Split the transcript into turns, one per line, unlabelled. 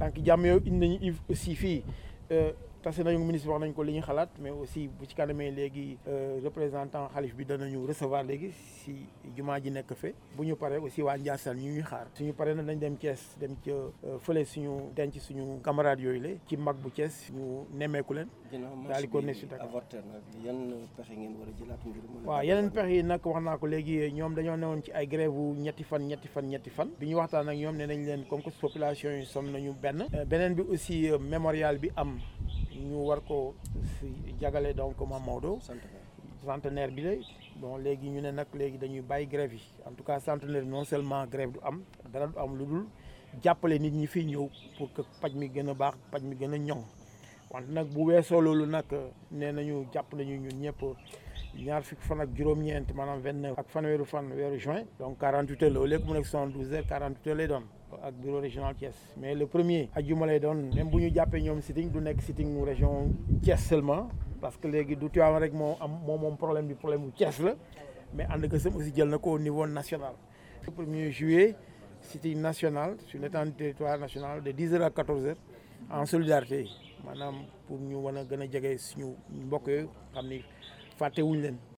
tànk jàmm yow indi nañu aussi fii tase nañu ministre wax nañ ko li ñu xalaat mais aussi bu ci kanamee léegi représentant xalif bi danañu recevoir léegi si jumaa ji nekk fe bu ñu paree aussi waa Ndiassane ñu ñuy xaar suñu paree nag dañ dem Thiès dem ca fële suñu denc suñu camarades yooyu la ci mag bu Thiès ñu nemmeeku leen. daal di ko ne si Dakar
avorté nag yan pexe ngeen war a jëlaat ngir mën
waaw yeneen pexe yi nag wax naa ko léegi ñoom dañoo newoon ci ay grève wu ñetti fan ñetti fan ñetti fan bi ñu waxtaan ak ñoom ne nañ leen comme que population yi sonn nañu benn beneen bi aussi mémorial bi am ñu war ko si jagale donc Mame Maodo centenaire bi la bon léegi ñu ne nag léegi dañuy bàyyi grève yi en tout cas centenaire non seulement grève du am dara du am lu dul jàppale nit ñi fii ñëw pour que paj mi gën a baax paj mi gën a ñoŋ wante nag bu weesoo loolu nag nee nañu jàpp nañu ñun ñëpp ñaar fukki fan ak juróom-ñeent maanaam vingt neuf ak fanweeru fan weeru juin donc quarante huit heures la au lieu que mu nekk soixante douze heures quarante huit heures lay doon ak bureau régional Thiès mais le premier ajjuma lay doon même bu ñu jàppee ñoom sitting du nekk sitting région Thiès seulement parce que léegi du Tivaouane rek moo am moo moom problème bi problème bu Thiès la mais ànd ak aussi jël na ko au niveau national. le premier juillet sitting national sur l'étendue du territoire national de dix heures à quatorze heures en solidarité maanaam pour ñu mën a gën a jege suñu mbokk yooyu xam ni fàtte wuñ leen.